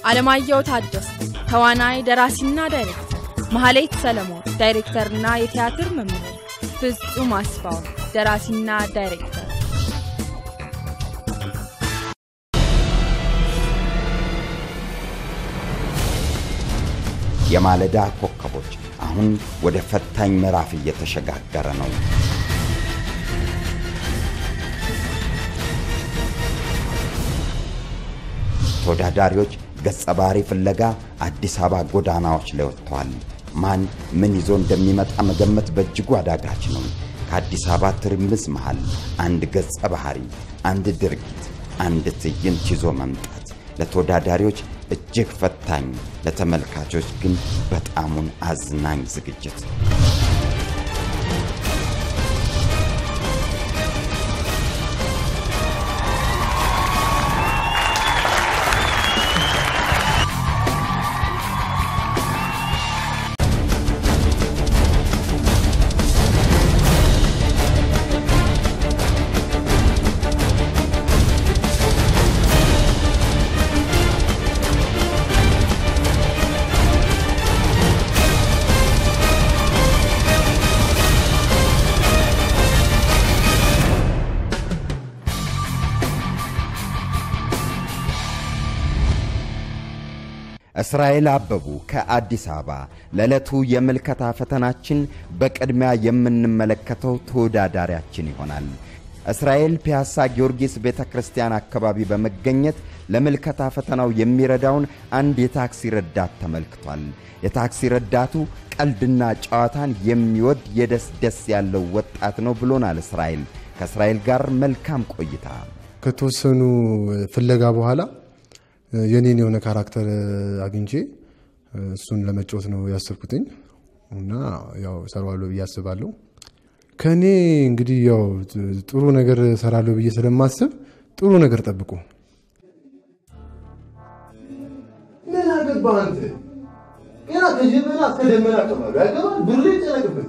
አለማየሁ ታደሰ ተዋናይ፣ ደራሲና ዳይሬክተር፣ መሐሌት ሰለሞን ዳይሬክተርና የቲያትር መምህር፣ ፍጹም አስፋው ደራሲና ዳይሬክተር የማለዳ ኮከቦች አሁን ወደ ፈታኝ ምዕራፍ እየተሸጋገረ ነው። ተወዳዳሪዎች ገጸ ባህሪ ፍለጋ አዲስ አበባ ጎዳናዎች ላይ ወጥተዋል። ማን ምን ይዞ እንደሚመጣ መገመት በእጅጉ አዳጋች ነው። ከአዲስ አበባ ትርምስ መሃል አንድ ገጸ ባህሪ፣ አንድ ድርጊት፣ አንድ ትዕይንት ይዞ መምጣት ለተወዳዳሪዎች እጅግ ፈታኝ፣ ለተመልካቾች ግን በጣሙን አዝናኝ ዝግጅት። እስራኤል አበቡ ከአዲስ አበባ። ለዕለቱ የምልከታ ፈተናችን በቅድሚያ የምንመለከተው ተወዳዳሪያችን ይሆናል። እስራኤል ፒያሳ ጊዮርጊስ ቤተ ክርስቲያን አካባቢ በመገኘት ለምልከታ ፈተናው የሚረዳውን አንድ የታክሲ ረዳት ተመልክቷል። የታክሲ ረዳቱ ቀልድና ጨዋታን የሚወድ የደስ ደስ ያለው ወጣት ነው ብሎናል። እስራኤል ከእስራኤል ጋር መልካም ቆይታ። ከተወሰኑ ፍለጋ በኋላ የኔን የሆነ ካራክተር አግኝቼ እሱን ለመጫወት ነው ያሰብኩትኝ እና ያው ሰራዋለሁ ብዬ አስባለሁ። ከእኔ እንግዲህ ያው ጥሩ ነገር ሰራለሁ ብዬ ስለማስብ ጥሩ ነገር ጠብቁ። ምን አገባህ አንተ? ገና ከጀበና እስከ ደመና ቀባሉ ያገባል ብር ይጨነቅበት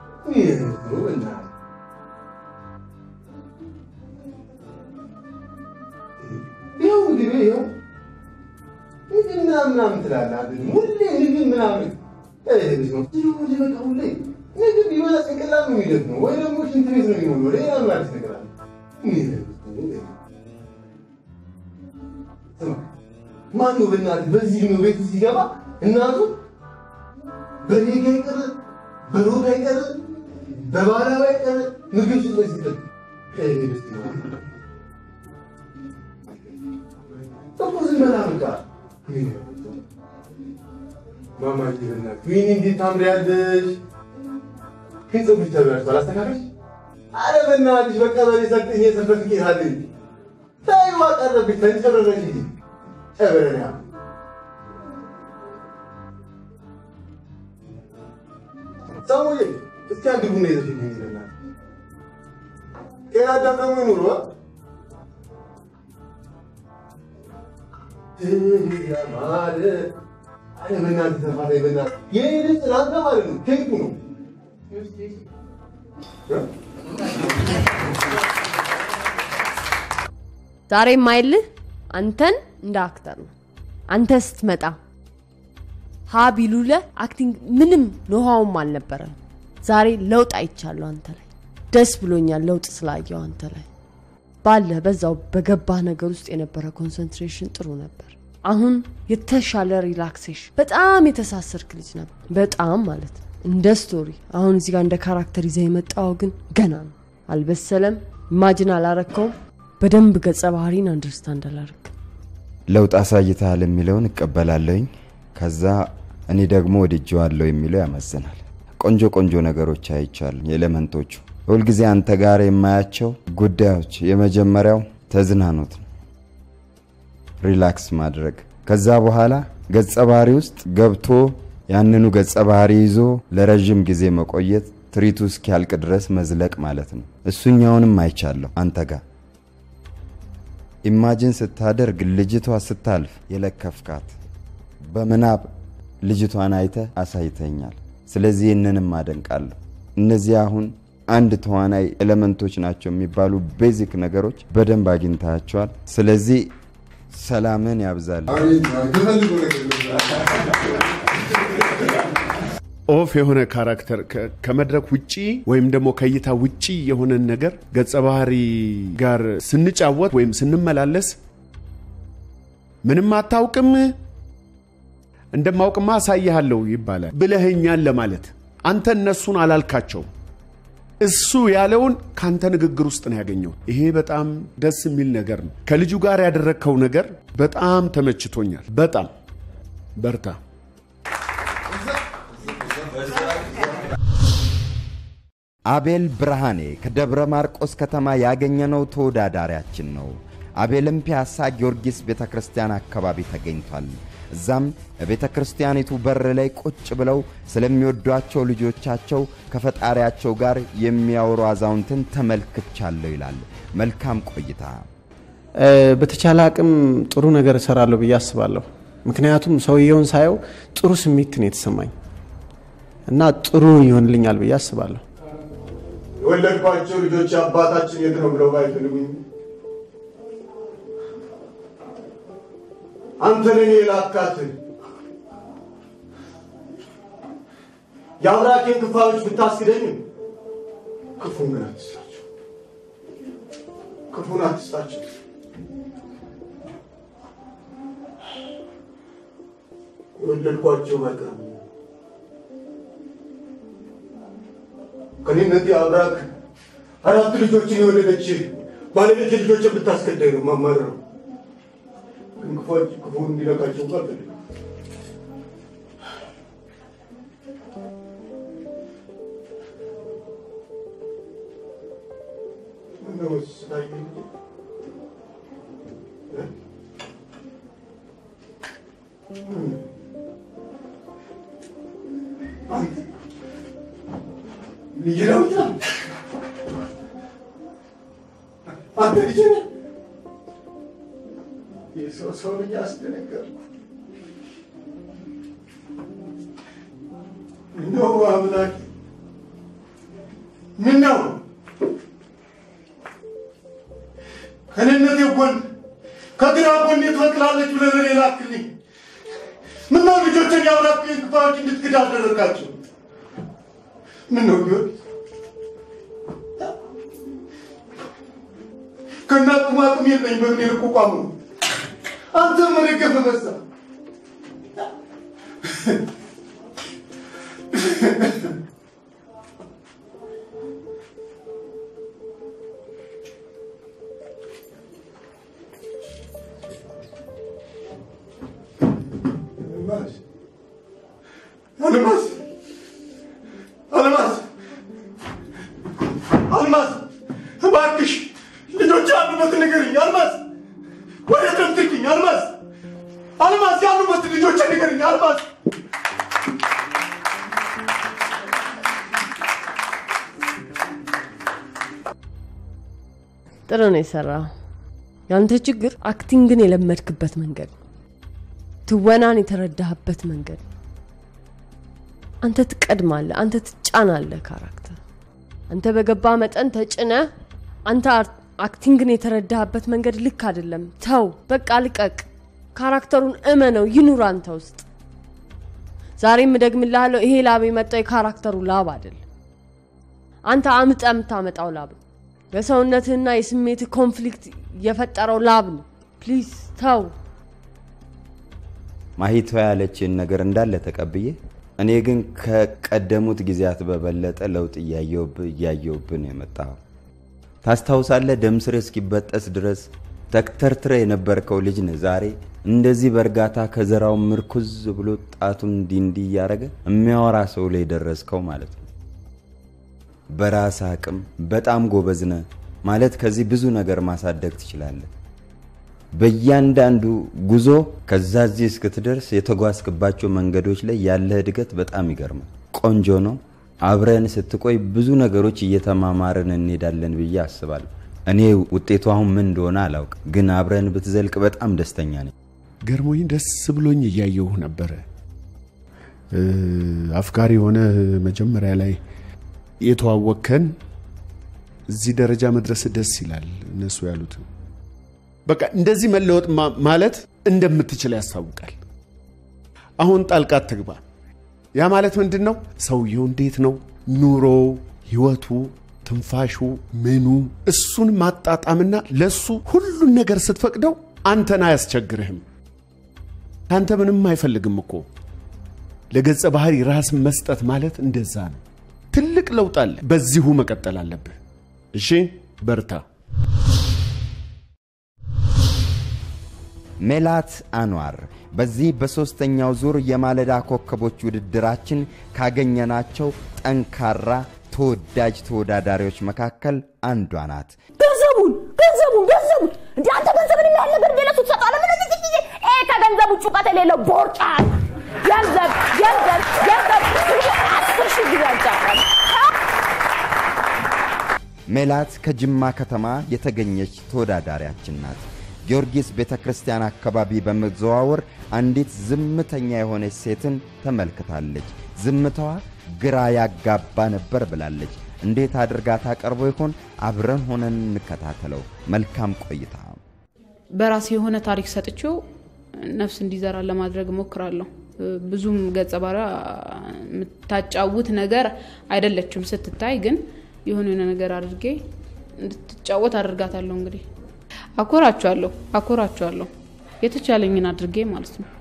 ይኸው እንግዲህ ይኸው ምግብ ምናምን ምናምን ትላለህ አይደል? ሁሌ ምግብ ምናምን ወደ በቃ ሁሌ ምግብ ቢበላ ጭንቅላት ነው የሚደክመው፣ ወይ ደግሞ ሽንት ቤት ነው የሚሞላው። ሌላ ምን አዲስ ነገር አለ? ማነው በእናትህ በዚህ ዕድሜው ቤት ሲገባ እናቱ በሬጋ ይቀር በሮጋ ይቀር በባላባ ይቀር ምግብ ሽጦ ሲጠጥ እኮ ዝም በላ በቃ ማማዬ በእናትህ ወይኔ እንዴት ታምሪያለሽ! ግን ፀጉርሽ ተበላሽቷል፣ አስተካክለሽ። ኧረ በእናትሽ በቃ በሬ ሰጥኝ የሰንበት ጌታ አለኝ። ተይው አቀረብሽ ተንጨረረሽ እንጂ ጨበረኛ ሰሙዬ እስኪ አንድ ቡና ይዘሽልኝ ይዘናል። ጤና አዳም ደግሞ ይኑሩ ያማረ አረ በእናትህ ተፋታይ በእናትህ የኔ ልጅ ለአንተ ማለት ነው ኬኩ ነው ዛሬ የማይልህ አንተን እንደ አክተር ነው። አንተ ስትመጣ ሀ ቢሉለ አክቲንግ ምንም ኖሃውም አልነበረም። ዛሬ ለውጥ አይቻለሁ አንተ ላይ። ደስ ብሎኛል ለውጥ ስላየው አንተ ላይ ባለህ በዛው በገባህ ነገር ውስጥ የነበረ ኮንሰንትሬሽን ጥሩ ነበር። አሁን የተሻለ ሪላክሴሽን፣ በጣም የተሳሰርክ ልጅ ነበር። በጣም ማለት ነው እንደ ስቶሪ። አሁን እዚህ ጋር እንደ ካራክተር ይዘህ የመጣው ግን ገና ነው፣ አልበሰለም። ኢማጅን አላረከውም። በደንብ ገጸ ባህሪን አንደርስታንድ አላረክ። ለውጥ አሳይተሃል የሚለውን እቀበላለሁኝ። ከዛ እኔ ደግሞ ወድጄዋለሁ የሚለው ያመዝናል። ቆንጆ ቆንጆ ነገሮች አይቻሉ። የኤሌመንቶቹ ሁልጊዜ አንተ ጋር የማያቸው ጉዳዮች የመጀመሪያው ተዝናኖት ነው፣ ሪላክስ ማድረግ። ከዛ በኋላ ገጸ ባህሪ ውስጥ ገብቶ ያንኑ ገጸ ባህሪ ይዞ ለረዥም ጊዜ መቆየት፣ ትርኢቱ እስኪያልቅ ድረስ መዝለቅ ማለት ነው። እሱኛውንም አይቻለሁ አንተ ጋር ኢማጂን ስታደርግ ልጅቷ ስታልፍ የለከፍካት በምናብ ልጅቷን አይተ አሳይተኛል። ስለዚህ ይህንንም አደንቃለሁ። እነዚህ አሁን አንድ ተዋናይ ኤሌመንቶች ናቸው የሚባሉ ቤዚክ ነገሮች በደንብ አግኝታቸዋል። ስለዚህ ሰላምን ያብዛል። ኦፍ የሆነ ካራክተር ከ- ከመድረክ ውጪ ወይም ደግሞ ከእይታ ውጪ የሆነን ነገር ገጸ ባህሪ ጋር ስንጫወት ወይም ስንመላለስ ምንም አታውቅም እንደማውቅማ አሳይሃለሁ ይባላል ብለህኛል ለማለት አንተ እነሱን አላልካቸው እሱ ያለውን ካንተ ንግግር ውስጥ ነው ያገኘው ይሄ በጣም ደስ የሚል ነገር ነው ከልጁ ጋር ያደረግከው ነገር በጣም ተመችቶኛል በጣም በርታ አቤል ብርሃኔ ከደብረ ማርቆስ ከተማ ያገኘነው ተወዳዳሪያችን ነው። አቤልም ፒያሳ ጊዮርጊስ ቤተ ክርስቲያን አካባቢ ተገኝቷል። እዛም በቤተ ክርስቲያኒቱ በር ላይ ቁጭ ብለው ስለሚወዷቸው ልጆቻቸው ከፈጣሪያቸው ጋር የሚያወሩ አዛውንትን ተመልክቻለሁ ይላል። መልካም ቆይታ። በተቻለ አቅም ጥሩ ነገር እሰራለሁ ብዬ አስባለሁ። ምክንያቱም ሰውየውን ሳየው ጥሩ ስሜት ነው የተሰማኝ እና ጥሩ ይሆንልኛል ብዬ አስባለሁ። የወለድኳቸው ልጆች አባታችን የት ነው ብለው ባይፈልጉኝ አንተ ለኔ የላካት የአብራኬን ክፋዮች ብታስክደኝም ክፉን ግን አትስጣቸው፣ ክፉን አትስጣቸው። የወለድኳቸው መልካም ከኔነት አብራክ አራት ልጆችን የወለደች ባለቤት ልጆችን ብታስከዳኝ ነው ማማረር ግን ክፎች ክፉን እንዲነካቸው እንኳ አልፈልግም። ምነው ስታየኝ እ? አንተ ልጅ ነው አንተ ልጅ ነህ? የሰው ሰው ልጅ አስደነገርኩ። ምነው አምላክ ምነው ከልነቴ ጎን ከግራ ጎን ትበቅላለች ብለህ ለኔ ላክልኝ። ምነው ልጆችን ያብራኩኝ ክፋዮች እንድትክድ አደረጋቸው? ምነው ቢሆን ከእናቅሙ አቅም የለኝ በምን ልቋቋም ነው? አንተ መደገፍ በዛ አልማዝ አልማዝ አልማዝ እባክሽ ልጆች ያሉበት ንገሪኝ አልማዝ ወዴት ነው የምትልኪኝ አልማዝ አልማዝ ያሉበት ልጆች ንገሪኝ አልማዝ ጥሩ ነው የሰራው። ያንተ ችግር አክቲንግን የለመድክበት መንገድ ነው። ትወናን የተረዳህበት መንገድ ነው። አንተ ትቀድማለህ፣ አንተ ትጫናለህ ካራክተር። አንተ በገባ መጠን ተጭነ አንተ አር- አክቲንግን የተረዳህበት መንገድ ልክ አይደለም። ተው፣ በቃ ልቀቅ። ካራክተሩን እመነው፣ ይኑር አንተ ውስጥ። ዛሬም እደግምልሃለሁ፣ ይሄ ላብ የመጣው የካራክተሩ ላብ አይደለም። አንተ አምጠ የምታመጣው ላብ ነው። የሰውነትህና የስሜት ኮንፍሊክት የፈጠረው ላብ ነው። ፕሊዝ ተው። ማሂቷ ያለችን ነገር እንዳለ ተቀብዬ እኔ ግን ከቀደሙት ጊዜያት በበለጠ ለውጥ እያየውብህ እያየውብህ ነው የመጣኸው። ታስታውሳለህ? ደም ስር እስኪበጠስ ድረስ ተክተርትረ የነበርከው ልጅ ነህ። ዛሬ እንደዚህ በእርጋታ ከዘራው ምርኩዝ ብሎ ጣቱን እንዲህ እንዲህ እያደረገ የሚያወራ ሰው ላይ ደረስከው ማለት ነው። በራስ አቅም በጣም ጎበዝ ነህ ማለት ከዚህ ብዙ ነገር ማሳደግ ትችላለህ። በእያንዳንዱ ጉዞ ከዛ እዚህ እስክትደርስ የተጓዝክባቸው መንገዶች ላይ ያለህ እድገት በጣም ይገርማል። ቆንጆ ነው። አብረን ስትቆይ ብዙ ነገሮች እየተማማርን እንሄዳለን ብዬ አስባለሁ። እኔ ውጤቱ አሁን ምን እንደሆነ አላውቅም፣ ግን አብረን ብትዘልቅ በጣም ደስተኛ ነኝ። ገርሞኝ ደስ ብሎኝ እያየሁህ ነበረ። እ፣ አፍቃሪ የሆነ መጀመሪያ ላይ የተዋወቅከን እዚህ ደረጃ መድረስ ደስ ይላል። እነሱ ያሉት በቃ እንደዚህ መለወጥ ማ- ማለት እንደምትችል ያስታውቃል። አሁን ጣልቃ ትግባ። ያ ማለት ምንድን ነው? ሰውየው እንዴት ነው ኑሮ፣ ህይወቱ፣ ትንፋሹ፣ ምኑ እሱን ማጣጣምና ለሱ ሁሉን ነገር ስትፈቅደው አንተን አያስቸግርህም። ከአንተ ምንም አይፈልግም እኮ። ለገጸ ባህሪ ራስን መስጠት ማለት እንደዛ ነው። ትልቅ ለውጥ አለ። በዚሁ መቀጠል አለብህ። እሺ፣ በርታ። ሜላት አንዋር በዚህ በሦስተኛው ዙር የማለዳ ኮከቦች ውድድራችን ካገኘናቸው ጠንካራ ተወዳጅ ተወዳዳሪዎች መካከል አንዷ ናት። ገንዘቡን ገንዘቡን ገንዘቡን እንደ አንተ ገንዘብን የሚያህል ነገር እንደ ለሱ ትሰጠዋለህ? ምን እዚህ ጊዜ ይሄ ከገንዘብ ውጭ እውቀት የሌለው ቦርጫል ገንዘብ ገንዘብ ገንዘብ አስር ሺህ ጊዜ ያጫዋል። ሜላት ከጅማ ከተማ የተገኘች ተወዳዳሪያችን ናት። ጊዮርጊስ ቤተ ክርስቲያን አካባቢ በመዘዋወር አንዲት ዝምተኛ የሆነች ሴትን ተመልክታለች። ዝምታዋ ግራ ያጋባ ነበር ብላለች። እንዴት አድርጋ ታቀርቦ ይሆን? አብረን ሆነን እንከታተለው። መልካም ቆይታ። በራሴ የሆነ ታሪክ ሰጥቼው ነፍስ እንዲዘራ ለማድረግ እሞክራለሁ። ብዙም ገጸ ባህሪያ የምታጫውት ነገር አይደለችም። ስትታይ ግን የሆነ የሆነ ነገር አድርጌ እንድትጫወት አድርጋታለሁ። እንግዲህ አኮራቸዋለሁ አኮራቸዋለሁ የተቻለኝን አድርጌ ማለት ነው።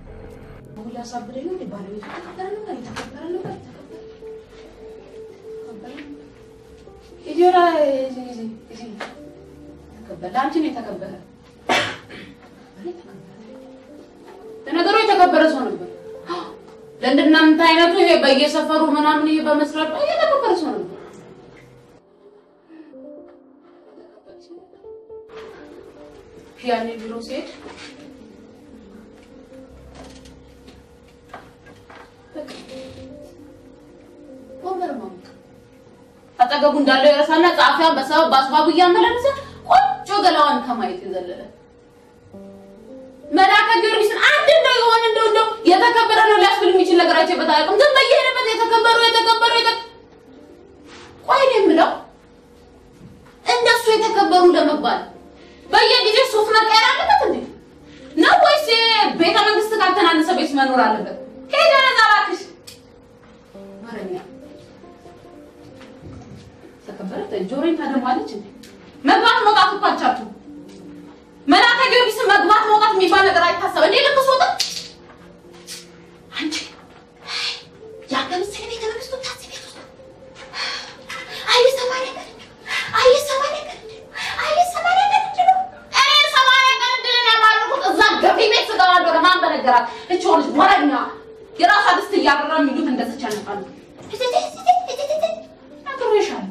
ለነገሩ የተከበረ ሰው ነበር። ለእንድናንተ አይነቱ ይሄ በየሰፈሩ ምናምን ይሄ በመስራት የተከበረ ሰው ነበር። ያኔ ቢሮ ሲሄድ ወንበር ማሞቅ አጠገቡ እንዳለው የረሳና ጸሐፊዋን በሰበብ በአስባቡ እያመላለሰ ቆንጆ ገላዋን ከማየት የዘለለ መልአከ ጊዮርጊስን አንድ እንደው የሆነ እንደው እንደው የተከበረ ነው ሊያስብል የሚችል ነገር አይቼበት አያውቅም። ግን በየሄደበት የተከበሩ የተከበሩ የተ ቆይ እኔ የምለው እንደሱ የተከበሩ ለመባል በየጊዜው ሱፍ መቀየር አለበት እንዴ ነው ወይስ ቤተ መንግስት ካልተናነሰ ቤት መኖር አለበት? ሄደ ነዛ እባክሽ ማረኛ ተከበረ ጆሮኝ ታደማለች እንዴ መግባት መውጣት እኮ አልቻልኩም። መልአከ ጊዮርጊስን መግባት መውጣት የሚባል ነገር አይታሰብ እንዴ ልክ ስወጣ አንቺ ያንተ ምስል ቤተ መንግስቱ ታሲ ቤት ውስጥ አይሰማ ነገር አይሰማ ነገር አይሰማ ነገር ነው እኔ ሰማንያ ቀን እድልን ያማረኩት እዛ ገፊ ቤት ስገባ እንደሆነ ማን በነገራት እች ልጅ ወረኛ የራሷ ድስት እያበራ የሚሉት እንደዚች ያነቃሉ ነግሬሻለሁ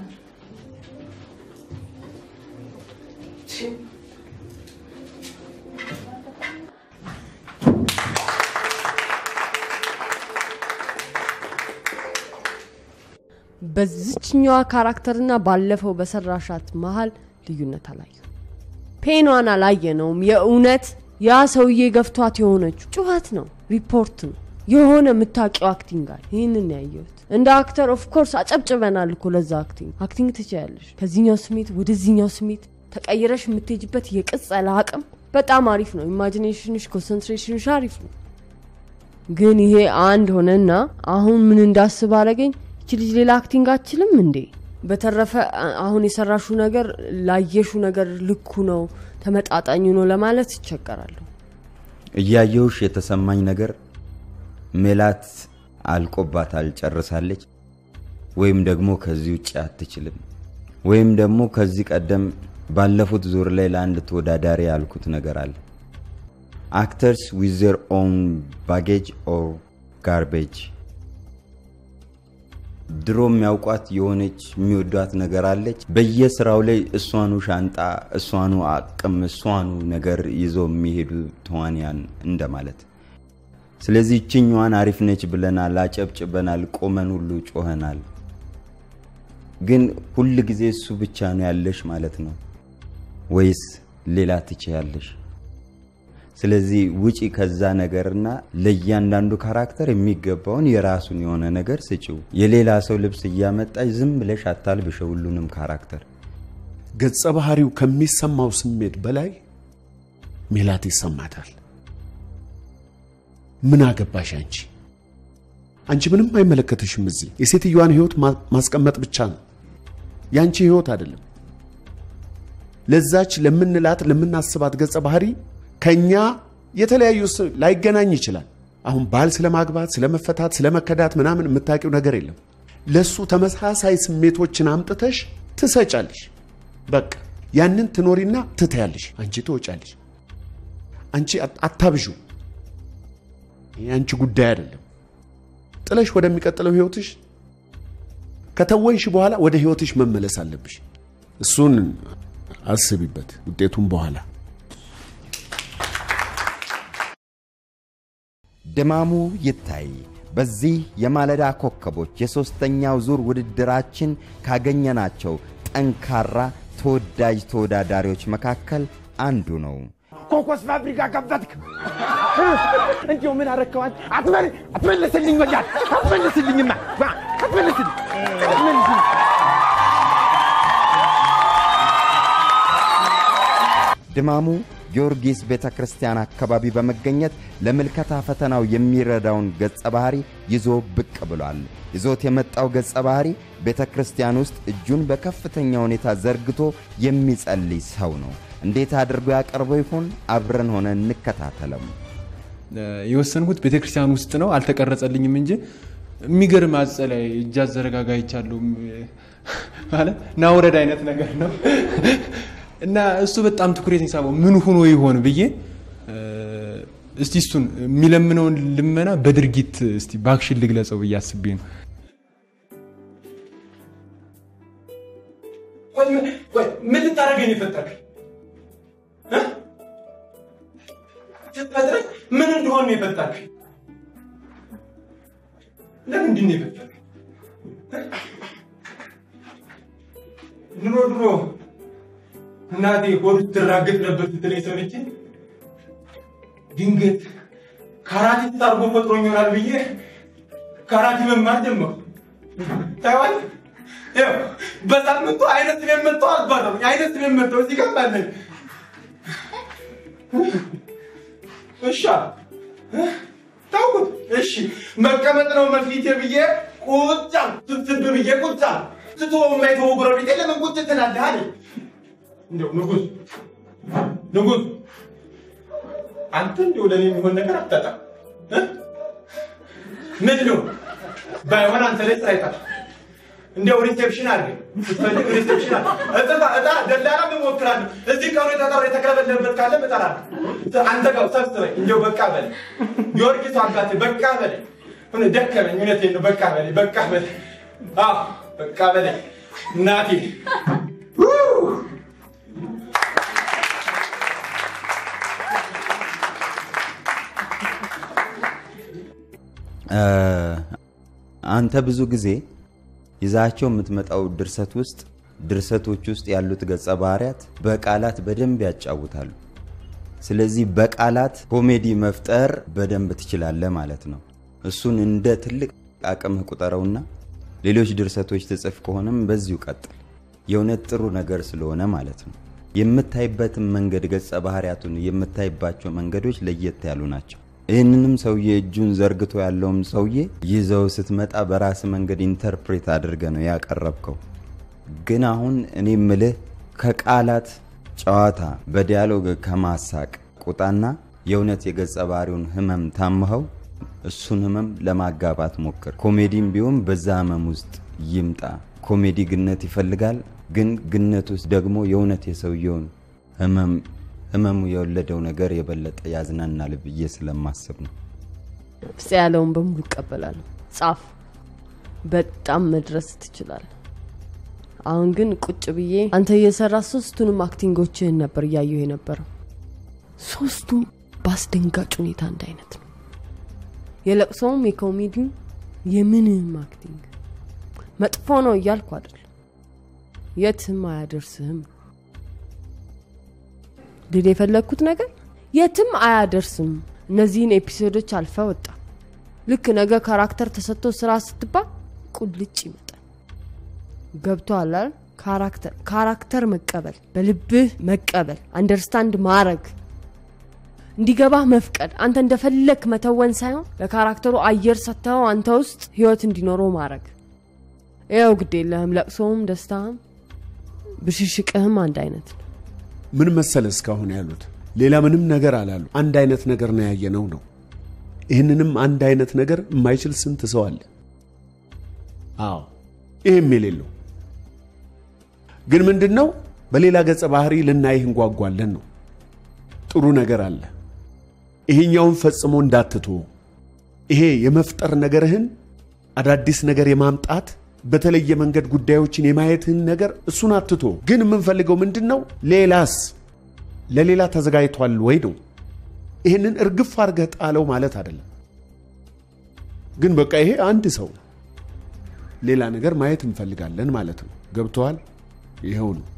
በዚችኛዋ ካራክተርና ባለፈው በሰራሻት መሀል ልዩነት አላየ ፔኗን አላየነውም። የእውነት ያ ሰውዬ ገፍቷት የሆነችው ጩኸት ነው፣ ሪፖርት ነው፣ የሆነ የምታውቂው አክቲንግ አለ። ይህንን ያየሁት እንደ አክተር ኦፍኮርስ አጨብጭበናል እኮ ለዛ አክቲንግ። አክቲንግ ትችያለሽ። ከዚህኛው ስሜት ወደዚህኛው ስሜት ተቀይረሽ የምትሄጅበት የቅጸላ አቅም በጣም አሪፍ ነው። ኢማጂኔሽንሽ፣ ኮንሰንትሬሽንሽ አሪፍ ነው። ግን ይሄ አንድ ሆነና አሁን ምን እንዳስብ አረገኝ። ይቺ ልጅ ሌላ አክቲንግ አችልም እንዴ? በተረፈ አ- አሁን የሰራሹ ነገር ላየሹ ነገር ልኩ ነው ተመጣጣኙ ነው ለማለት ይቸገራለሁ። እያየውሽ የተሰማኝ ነገር ሜላት አልቆባታል፣ ጨርሳለች፣ ወይም ደግሞ ከዚህ ውጭ አትችልም፣ ወይም ደግሞ ከዚህ ቀደም ባለፉት ዙር ላይ ለአንድ ተወዳዳሪ ያልኩት ነገር አለ። አክተርስ ዊዝ ዘር ኦን ባጌጅ ኦር ጋርቤጅ ድሮ የሚያውቋት የሆነች የሚወዷት ነገር አለች። በየስራው ላይ እሷኑ ሻንጣ፣ እሷኑ አቅም፣ እሷኑ ነገር ይዘው የሚሄዱ ተዋንያን እንደማለት። ስለዚህ ይችኛዋን አሪፍ ነች ብለናል፣ አጨብጭበናል፣ ቆመን ሁሉ ጮኸናል። ግን ሁል ጊዜ እሱ ብቻ ነው ያለሽ ማለት ነው ወይስ ሌላ ትችያለሽ? ስለዚህ ውጪ ከዛ ነገርና ለእያንዳንዱ ካራክተር የሚገባውን የራሱን የሆነ ነገር ስጪው። የሌላ ሰው ልብስ እያመጣች ዝም ብለሽ አታልብሸው ሁሉንም ካራክተር። ገጸ ባህሪው ከሚሰማው ስሜት በላይ ሜላት ይሰማታል። ምን አገባሽ አንቺ? አንቺ ምንም አይመለከትሽም። እዚህ የሴትዮዋን ህይወት ማ- ማስቀመጥ ብቻ ነው፣ ያንቺ ህይወት አይደለም። ለዛች ለምንላት ለምናስባት ገጸ ባህሪ ከኛ የተለያዩ ስ- ላይገናኝ ይችላል። አሁን ባል ስለማግባት፣ ስለመፈታት፣ ስለመከዳት ምናምን የምታውቂው ነገር የለም። ለሱ ተመሳሳይ ስሜቶችን አምጥተሽ ትሰጫለሽ። በቃ ያንን ትኖሪና ትተያለሽ። አንቺ ትወጫለሽ። አንቺ አት- አታብዡ። ይህ አንቺ ጉዳይ አይደለም። ጥለሽ ወደሚቀጥለው ህይወትሽ ከተወንሽ በኋላ ወደ ህይወትሽ መመለስ አለብሽ። እሱን አስቢበት፣ ውጤቱም በኋላ ድማሙ ይታይ። በዚህ የማለዳ ኮከቦች የሦስተኛው ዙር ውድድራችን ካገኘናቸው ጠንካራ ተወዳጅ ተወዳዳሪዎች መካከል አንዱ ነው። ኮኮስ ፋብሪካ ከፈትክ። እንዲሁ ምን አረከዋል? አትመል አትመልስልኝ፣ ወያት አትመልስልኝማ፣ ዋ፣ አትመልስልኝ አትመልስልኝ። ድማሙ ጊዮርጊስ ቤተ ክርስቲያን አካባቢ በመገኘት ለምልከታ ፈተናው የሚረዳውን ገጸ ባህሪ ይዞ ብቅ ብሏል። ይዞት የመጣው ገጸ ባህሪ ቤተ ክርስቲያን ውስጥ እጁን በከፍተኛ ሁኔታ ዘርግቶ የሚጸልይ ሰው ነው። እንዴት አድርጎ ያቀርበው ይሆን? አብረን ሆነ እንከታተለው። የወሰንኩት ቤተክርስቲያን ውስጥ ነው። አልተቀረጸልኝም እንጂ የሚገርም አጸላይ እጅ አዘረጋጋ ይቻለሁ ማለት ናውረድ አይነት ነገር ነው እና እሱ በጣም ትኩረት ሳበው ምን ሆኖ ይሆን ብዬ እስቲ እሱን የሚለምነውን ልመና በድርጊት እስቲ ባክሽን ልግለጸው ብዬ አስቤ ነው። ምን ልታደርገኝ የፈጠርክ ስትፈጥረኝ ምን እንደሆን ነው የፈጠርክ? ለምንድን ነው የፈጠርክ? ድሮ ድሮ እናቴ ሆድ ትራገጥ ነበር ስትለኝ ሰምቼ ድንገት ካራቴ ታርጎ ፈጥሮኝ ይሆናል ብዬ ካራቴ መማር ጀመርኩ። ታይዋል ያው በሳምንቱ አይነት ስሜን መጥተው አባረሩኝ። አይነት ስሜን መጥተው እዚህ ጋር ባለን እሺ ታውቁት። እሺ መቀመጥ ነው መፊቴ ብዬ ቁጭ አልኩ። ትብትብ ብዬ ቁጭ አልኩ። ትቶ የማይተው ጎረቤቴ ለምን ቁጭ ትላለህ አለኝ። እንደው ንጉስ ንጉስ አንተ እንደው ለኔ የሚሆን ነገር አታጣም እ? ምን ነው ባይሆን አንተ ላይ ስራ ይጣል እንደው ሪሴፕሽን አድርገኝ ስትፈልግ ሪሴፕሽን አድርገኝ። እጥፋ እጣ ደላላ እሞክራለሁ። እዚህ ቀኑ የተጠራ የተከለበለበት ካለ እጠራለሁ። አንተ ጋር ሰብስበኝ። እንደው በቃ በለኝ ጊዮርጊስ አባቴ በቃ በለኝ። እኔ ደከመኝ። እውነቴን ነው። በቃ በለኝ በቃ በለኝ። አዎ በቃ በለኝ እናቴ አንተ ብዙ ጊዜ ይዛቸው የምትመጣው ድርሰት ውስጥ ድርሰቶች ውስጥ ያሉት ገጸ ባህሪያት በቃላት በደንብ ያጫውታሉ። ስለዚህ በቃላት ኮሜዲ መፍጠር በደንብ ትችላለህ ማለት ነው። እሱን እንደ ትልቅ አቅምህ ቁጠረውና ሌሎች ድርሰቶች ትጽፍ ከሆነም በዚሁ ቀጥል። የእውነት ጥሩ ነገር ስለሆነ ማለት ነው። የምታይበትን መንገድ ገጸ ባህሪያቱን የምታይባቸው መንገዶች ለየት ያሉ ናቸው። ይህንንም ሰውዬ እጁን ዘርግቶ ያለውም ሰውዬ ይዘው ስትመጣ በራስ መንገድ ኢንተርፕሬት አድርገ ነው ያቀረብከው። ግን አሁን እኔ ምልህ ከቃላት ጨዋታ በዲያሎግ ከማሳቅ ቁጣና የእውነት የገጸ ባህሪውን ህመም ታምኸው እሱን ህመም ለማጋባት ሞክር። ኮሜዲም ቢሆን በዛ ህመም ውስጥ ይምጣ። ኮሜዲ ግነት ይፈልጋል። ግን ግነት ውስጥ ደግሞ የእውነት የሰውየውን ህመም ህመሙ የወለደው ነገር የበለጠ ያዝናናል ብዬ ስለማስብ ነው። ፍፄ ያለውን በሙሉ እቀበላለሁ። ጻፍ፣ በጣም መድረስ ትችላለህ። አሁን ግን ቁጭ ብዬ አንተ እየሰራ ሶስቱንም አክቲንጎችህን ነበር እያየሁ የነበረው። ሶስቱም በአስደንጋጭ ሁኔታ አንድ አይነት ነው። የለቅሶውም የኮሜዲውም የምንም አክቲንግ መጥፎ ነው እያልኩ አይደለም፣ የትም አያደርስህም ልል የፈለግኩት ነገር የትም አያደርስም። እነዚህን ኤፒሶዶች አልፈ ወጣ። ልክ ነገ ካራክተር ተሰጥቶ ስራ ስትባል ቁልጭ ይመጣል። ገብቶሃል አይደል? ካራክተር ካራክተር መቀበል፣ በልብህ መቀበል፣ አንደርስታንድ ማረግ እንዲገባህ መፍቀድ፣ አንተ እንደፈለክ መተወን ሳይሆን ለካራክተሩ አየር ሰጥተው አንተ ውስጥ ህይወት እንዲኖረው ማድረግ። ይኸው ግድ የለህም፣ ለቅሶም ደስታህም ብሽሽቅህም አንድ አይነት ነው። ምን መሰለ እስካሁን ያሉት ሌላ ምንም ነገር አላሉ። አንድ አይነት ነገር ነው ያየነው ነው። ይህንንም አንድ አይነት ነገር የማይችል ስንት ሰው አለ? አዎ ይህም የሌለው ግን ምንድን ነው በሌላ ገጸ ባህሪ ልናይህ እንጓጓለን ነው። ጥሩ ነገር አለ። ይሄኛውን ፈጽሞ እንዳትቶ ይሄ የመፍጠር ነገርህን አዳዲስ ነገር የማምጣት በተለየ መንገድ ጉዳዮችን የማየትህን ነገር እሱን አትቶ ግን የምንፈልገው ምንድን ነው? ሌላስ ለሌላ ተዘጋጅቷል ወይ ነው። ይህንን እርግፍ አድርገህ ጣለው ማለት አይደለም። ግን በቃ ይሄ አንድ ሰው ሌላ ነገር ማየት እንፈልጋለን ማለት ነው። ገብተዋል? ይኸው ነው።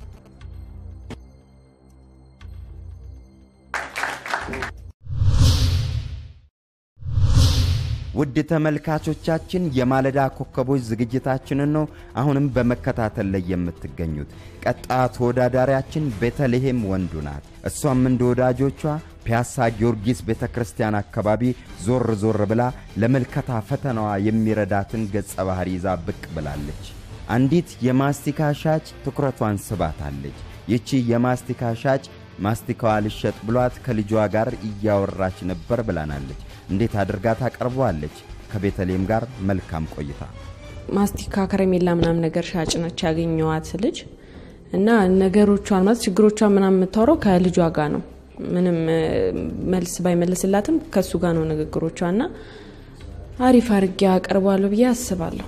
ውድ ተመልካቾቻችን የማለዳ ኮከቦች ዝግጅታችንን ነው አሁንም በመከታተል ላይ የምትገኙት። ቀጣዩ ተወዳዳሪያችን ቤተልሔም ወንዱ ናት። እሷም እንደ ወዳጆቿ ፒያሳ ጊዮርጊስ ቤተ ክርስቲያን አካባቢ ዞር ዞር ብላ ለመልከታ ፈተናዋ የሚረዳትን ገጸ ባህሪ ይዛ ብቅ ብላለች። አንዲት የማስቲካ ሻጭ ትኩረቷን ስባታለች። ይቺ የማስቲካ ሻጭ ማስቲካዋ ልሸጥ ብሏት ከልጇ ጋር እያወራች ነበር ብላናለች። እንዴት አድርጋ ታቀርበዋለች? ከቤተልሔም ጋር መልካም ቆይታ። ማስቲካ ከረሜላ ምናምን ነገር ሻጭ ነች ያገኘዋት ልጅ እና ነገሮቿን ማለት ችግሮቿን ምናምን የምታወራው ከልጇ ጋር ነው። ምንም እ፣ መልስ ባይመልስላትም ከሱ ጋር ነው ንግግሮቿ እና አሪፍ አድርጌ አቀርባለሁ ብዬ አስባለሁ።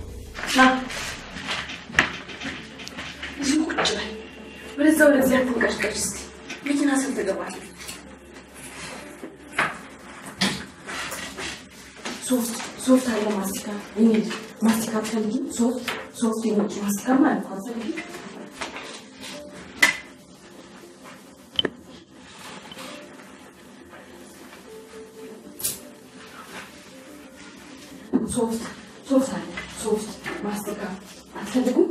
እዚሁ ቁጭ በል። ወደዛ ወደዚያ አትንቀጭቀጭ። እስኪ መኪና ስንት ትገባለህ? ሶፍት ሶፍት አለ ማስቲካ እኔ ማስቲካ ትፈልጊ? ሶፍት ሶፍት የነጭ ማስቲካ ማለት ነው። አትፈልጊ? ሶፍት ሶፍት አለ ሶፍት ማስቲካ አትፈልጉም?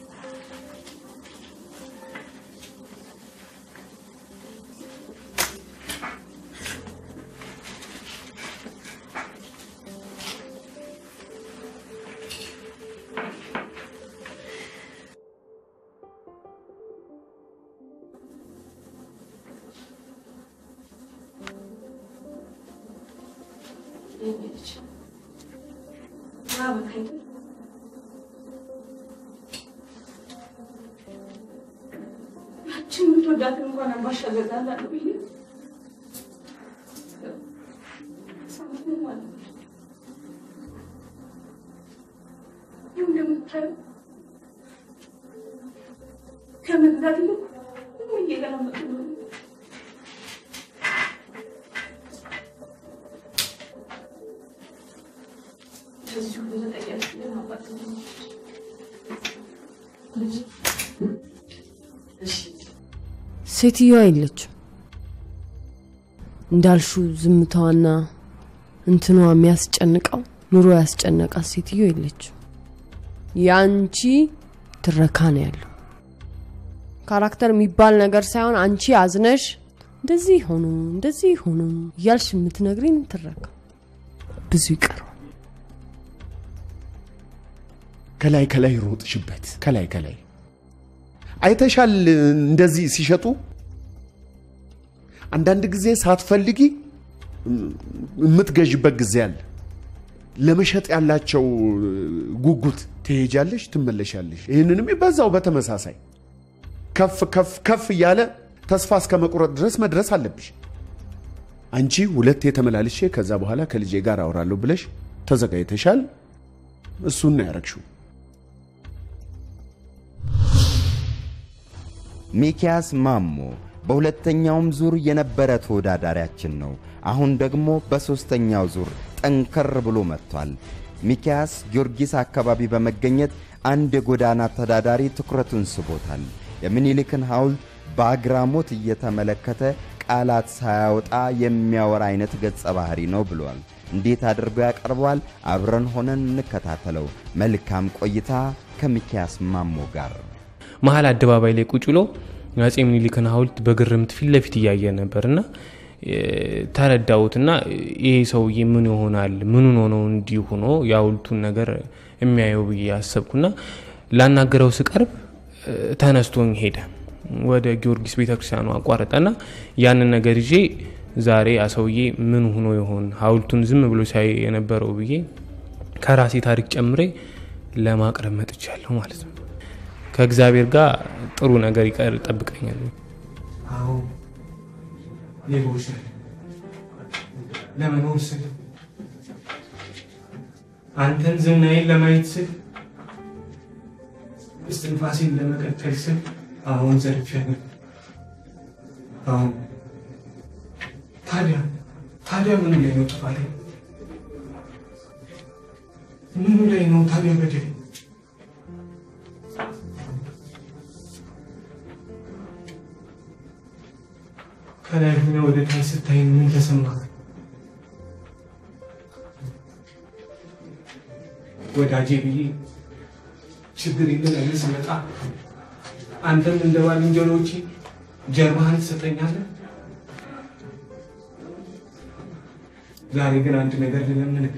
ያችን የምትወዳትን እንኳን አምባሻ ገዛላለሁ ብዬ ሰማት ነው ማለት ነው። ይኸው እንደምታየው ከመግዛት ይልቅ ሁሉ እየገለመጡ ነው። በዚህ ሁሉ ተጠያቂ ግን አባት ነው። ሴትዮዋ የለችም እንዳልሹ ዝምታዋና እንትኗ የሚያስጨንቀው ኑሮ ያስጨነቃት ሴትዮ የለችም። የአንቺ ትረካ ነው ያለው። ካራክተር የሚባል ነገር ሳይሆን አንቺ አዝነሽ እንደዚህ ሆኑ እንደዚህ ሆኑ እያልሽ የምትነግሪን ትረካ ብዙ ይቀረዋል። ከላይ ከላይ ሮጥሽበት። ከላይ ከላይ አይተሻል። እንደዚህ ሲሸጡ አንዳንድ ጊዜ ሳትፈልጊ የምትገዥበት ጊዜ አለ። ለመሸጥ ያላቸው ጉጉት ትሄጃለሽ፣ ትመለሻለሽ። ይህንንም በዛው በተመሳሳይ ከፍ ከፍ ከፍ እያለ ተስፋ እስከ መቁረጥ ድረስ መድረስ አለብሽ። አንቺ ሁለቴ ተመላልሼ ከዛ በኋላ ከልጄ ጋር አወራለሁ ብለሽ ተዘጋጅተሻል። እሱን ነው ያረግሽው። ሚኪያስ ማሞ በሁለተኛውም ዙር የነበረ ተወዳዳሪያችን ነው። አሁን ደግሞ በሦስተኛው ዙር ጠንከር ብሎ መጥቷል። ሚኪያስ ጊዮርጊስ አካባቢ በመገኘት አንድ የጎዳና ተዳዳሪ ትኩረቱን ስቦታል። የምኒልክን ሐውልት በአግራሞት እየተመለከተ ቃላት ሳያወጣ የሚያወራ አይነት ገጸ ባህሪ ነው ብሏል። እንዴት አድርጎ ያቀርበዋል? አብረን ሆነን እንከታተለው። መልካም ቆይታ ከሚኪያስ ማሞ ጋር። መሀል አደባባይ ላይ ቁጭ ብሎ አፄ ምኒልክን ሐውልት በግርምት ፊት ለፊት እያየ ነበር እና ተረዳሁትና ይሄ ሰውዬ ምን ይሆናል ምኑን ሆኖ እንዲህ ሆኖ የሐውልቱን ነገር የሚያየው ብዬ አሰብኩና ላናገረው ስቀርብ እ፣ ተነስቶኝ ሄደ። ወደ ጊዮርጊስ ቤተክርስቲያኑ አቋረጠና ያንን ነገር ይዤ ዛሬ ያ ሰውዬ ምን ሆኖ ይሆን ሐውልቱን ዝም ብሎ ሳይ የነበረው ብዬ ከራሴ ታሪክ ጨምሬ ለማቅረብ መጥቻለሁ ማለት ነው። ከእግዚአብሔር ጋር ጥሩ ነገር ይቀር ጠብቀኛል። አዎ ሌቦች ነን። ለመኖር ስል አንተን ዝናዬን ለማየት ስል እስትንፋሴን ለመቀጠል ስል አሁን ዘርፌያለሁ። አሁን ታዲያ ታዲያ ምኑ ላይ ነው ጥፋቴ? ምኑ ላይ ነው ታዲያ በደል? ከላይ ሆነ ወደ ታች ስታይ ምን ተሰማህ? ወዳጄ ብዬ ችግር የለም ስመጣ አንተም እንደ ባልንጀሮቼ ጀርባህን ትሰጠኛለህ። ዛሬ ግን አንድ ነገር ልለምንህ።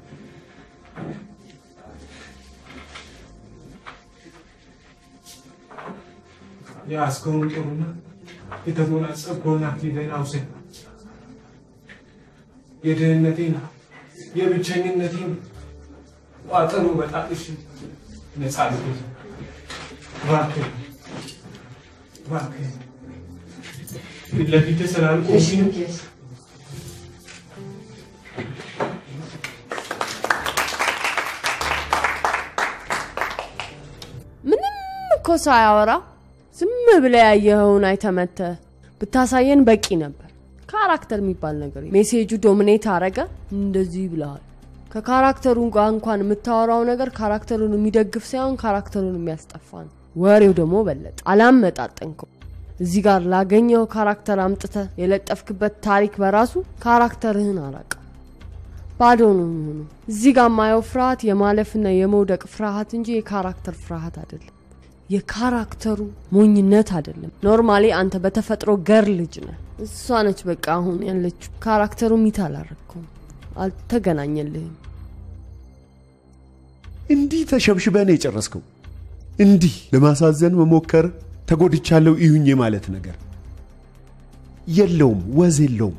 የያዝከውን ጦርና የተጎናጸፍከውን አክሊልህን አውሰድ። የድህነቴን የብቸኝነቴን ቋጠሮ በጣጥሽ ነፃ ልሁን። እባክህ እባክህ ፊት ለፊትህ ስላልቆምኩኝ ምንም እኮ ሳያወራ ዝም ብለ ያየኸውን አይተመተ ብታሳየን በቂ ነበር። ካራክተር የሚባል ነገር የለም። ሜሴጁ ዶሚኔት አረገ። እንደዚህ ብለሃል። ከካራክተሩ ጋር እንኳን የምታወራው ነገር ካራክተሩን የሚደግፍ ሳይሆን ካራክተሩን የሚያስጠፋ ነው። ወሬው ደግሞ በለጠ። አላመጣጠንከው። እዚህ ጋር ላገኘው ካራክተር አምጥተ የለጠፍክበት ታሪክ በራሱ ካራክተርህን አራቀ። ባዶ ነው የሚሆነው። እዚህ ጋር የማየው ፍርሃት የማለፍና የመውደቅ ፍርሃት እንጂ የካራክተር ፍርሃት አይደለም። የካራክተሩ ሞኝነት አይደለም። ኖርማሊ አንተ በተፈጥሮ ገር ልጅ ነህ። እሷ ነች በቃ አሁን ያለችው። ካራክተሩ ሚት አላረግከውም፣ አልተገናኘልህም። እንዲህ ተሸብሽበህ ነው የጨረስከው። እንዲህ ለማሳዘን መሞከር ተጎድቻለሁ እዩኝ ማለት ነገር የለውም፣ ወዝ የለውም።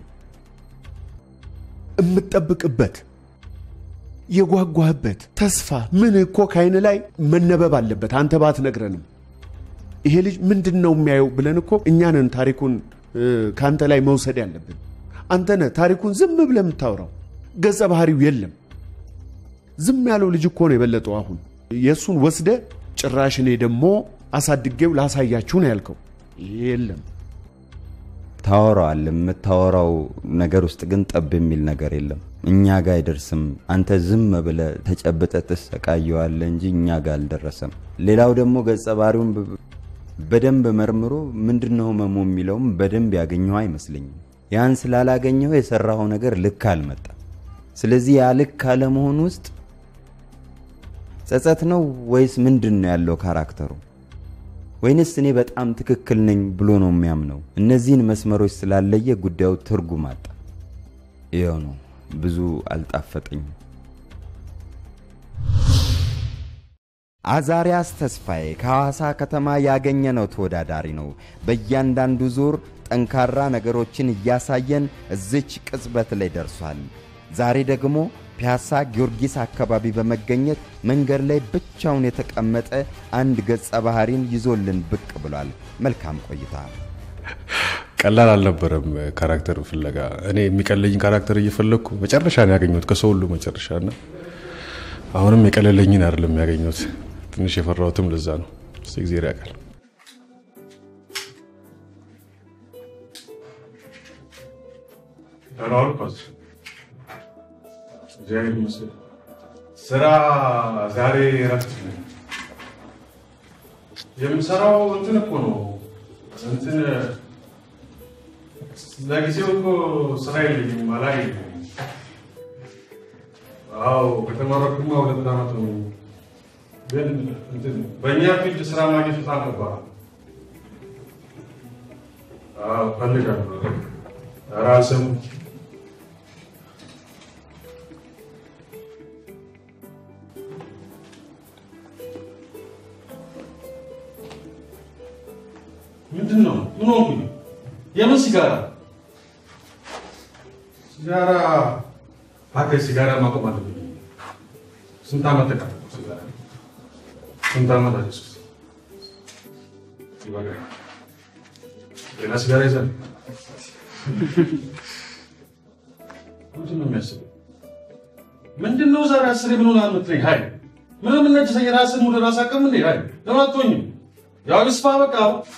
የምትጠብቅበት የጓጓህበት ተስፋ ምን እኮ ከአይን ላይ መነበብ አለበት። አንተ ባትነግረንም ይሄ ልጅ ምንድን ነው የሚያየው ብለን እኮ እኛንን ታሪኩን እ፣ ከአንተ ላይ መውሰድ ያለብን። አንተ ነህ ታሪኩን ዝም ብለህ የምታወራው። ገጸ ባህሪው የለም። ዝም ያለው ልጅ እኮ ነው የበለጠው። አሁን የእሱን ወስደ ጭራሽ እኔ ደግሞ አሳድጌው ላሳያችሁ ነው ያልከው። የለም ታወራዋል። የምታወራው ነገር ውስጥ ግን ጠብ የሚል ነገር የለም። እኛ ጋር አይደርስም። አንተ ዝም ብለ ተጨብጠ ትሰቃየዋለ እንጂ እኛ ጋር አልደረሰም። ሌላው ደግሞ ገጸ ባህሪውን ብ- በደንብ መርምሮ ምንድነው ህመሙ የሚለውም በደንብ ያገኘው አይመስለኝም። ያን ስላላገኘው የሰራኸው ነገር ልክ አልመጣም። ስለዚህ ያ ልክ አለመሆን ውስጥ ጸጸት ነው ወይስ ምንድን ነው ያለው ካራክተሩ? ወይንስ እኔ በጣም ትክክል ነኝ ብሎ ነው የሚያምነው? እነዚህን መስመሮች ስላለየ ጉዳዩ ትርጉም አጣ። ይኸው ነው፣ ብዙ አልጣፈጠኝም። አዛሪያስ ተስፋዬ ከሐዋሳ ከተማ ያገኘነው ተወዳዳሪ ነው። በእያንዳንዱ ዙር ጠንካራ ነገሮችን እያሳየን እዚች ቅጽበት ላይ ደርሷል። ዛሬ ደግሞ ፒያሳ ጊዮርጊስ አካባቢ በመገኘት መንገድ ላይ ብቻውን የተቀመጠ አንድ ገጸ ባህሪን ይዞልን ብቅ ብሏል። መልካም ቆይታ። ቀላል አልነበረም ካራክተር ፍለጋ። እኔ የሚቀለኝ ካራክተር እየፈለግኩ መጨረሻ ነው ያገኘሁት፣ ከሰው ሁሉ መጨረሻ እና አሁንም የቀለለኝን አይደለም ያገኘሁት። ትንሽ የፈራሁትም ለዛ ነው። እስቲ እግዚአብሔር ያውቃል። ተሯሩጧል። እግዚአብሔር ይመስገን። ስራ ዛሬ እረፍት ነኝ። የምሰራው እንትን እኮ ነው እንትን ለጊዜው እኮ ስራ የለኝም፣ አላገኘሁም። አዎ ከተመረኩማ ሁለት ዓመት ነው። ግን እንትን በእኛ ፊልድ ስራ ማግኘት በጣም ከባድ ነው። አዎ እፈልጋለሁ። ኧረ አልሰሙም። ምንድን ነው? ምን ሆንኩኝ? የምን ሲጋራ? ሲጋራ እባክህ፣ ሲጋራ ማቆም አለብኝ። ስንት ዓመት ተቀመጥኩ ሲጋራ? ስንት ዓመት አጨስኩት? ይበቃል። ሌላ ሲጋራ ይዘን ምንድን ነው የሚያስበው? ምንድን ነው ዛሬ አስሬ ምን ሆነሃል የምትለኝ? ሀይ ምንም ነጭ ራስን ሙድ ራስ አቅም እንዴ? ሀይ ለምን አትሆኝም? ያው ይስፋ በቃ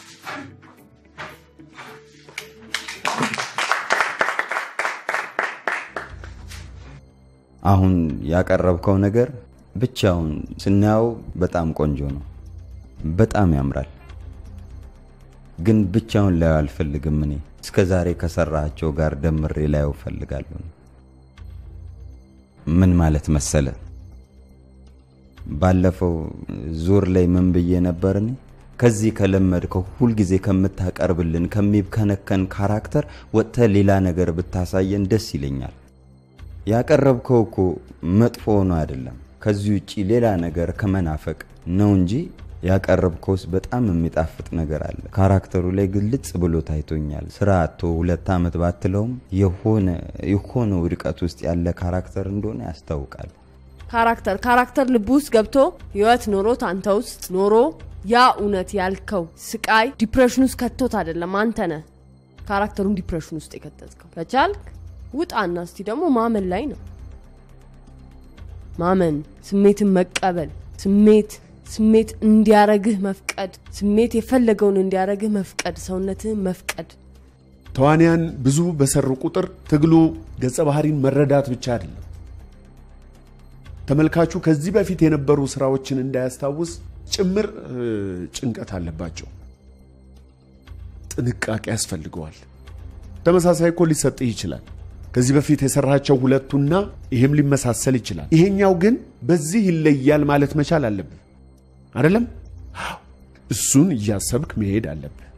አሁን ያቀረብከው ነገር ብቻውን ስናየው በጣም ቆንጆ ነው፣ በጣም ያምራል። ግን ብቻውን ላየው አልፈልግም። እኔ እስከ ዛሬ ከሰራቸው ጋር ደምሬ ላየው እፈልጋለሁ። ምን ማለት መሰለ፣ ባለፈው ዙር ላይ ምን ብዬ ነበር እኔ ከዚህ ከለመድከው ሁልጊዜ ከምታቀርብልን ከሚብከነከን ካራክተር ወጥተህ ሌላ ነገር ብታሳየን ደስ ይለኛል። ያቀረብከው እኮ መጥፎ ሆኖ አይደለም፣ ከዚህ ውጪ ሌላ ነገር ከመናፈቅ ነው እንጂ ያቀረብከውስ በጣም የሚጣፍጥ ነገር አለ። ካራክተሩ ላይ ግልጽ ብሎ ታይቶኛል። ስራ አቶ ሁለት ዓመት ባትለውም የሆነ የሆነ ውድቀት ውስጥ ያለ ካራክተር እንደሆነ ያስታውቃል። ካራክተር ካራክተር ልብ ውስጥ ገብቶ ህይወት ኖሮት አንተ ውስጥ ኖሮ ያ እውነት ያልከው ስቃይ ዲፕሬሽን ውስጥ ከቶት አይደለም አንተ ነህ ካራክተሩን ዲፕሬሽን ውስጥ የከተትከው። ከቻልክ ውጣና እስቲ ደግሞ ማመን ላይ ነው ማመን፣ ስሜትን መቀበል፣ ስሜት ስሜት እንዲያረግህ መፍቀድ፣ ስሜት የፈለገውን እንዲያረግህ መፍቀድ፣ ሰውነትህን መፍቀድ። ተዋንያን ብዙ በሰሩ ቁጥር ትግሉ ገጸ ባህሪን መረዳት ብቻ አይደለም። ተመልካቹ ከዚህ በፊት የነበሩ ስራዎችን እንዳያስታውስ ጭምር ጭንቀት አለባቸው። ጥንቃቄ ያስፈልገዋል። ተመሳሳይ እኮ ሊሰጥህ ይችላል። ከዚህ በፊት የሰራቸው ሁለቱና ይህም ሊመሳሰል ይችላል። ይሄኛው ግን በዚህ ይለያል ማለት መቻል አለብህ። አይደለም? እሱን እያሰብክ መሄድ አለብህ።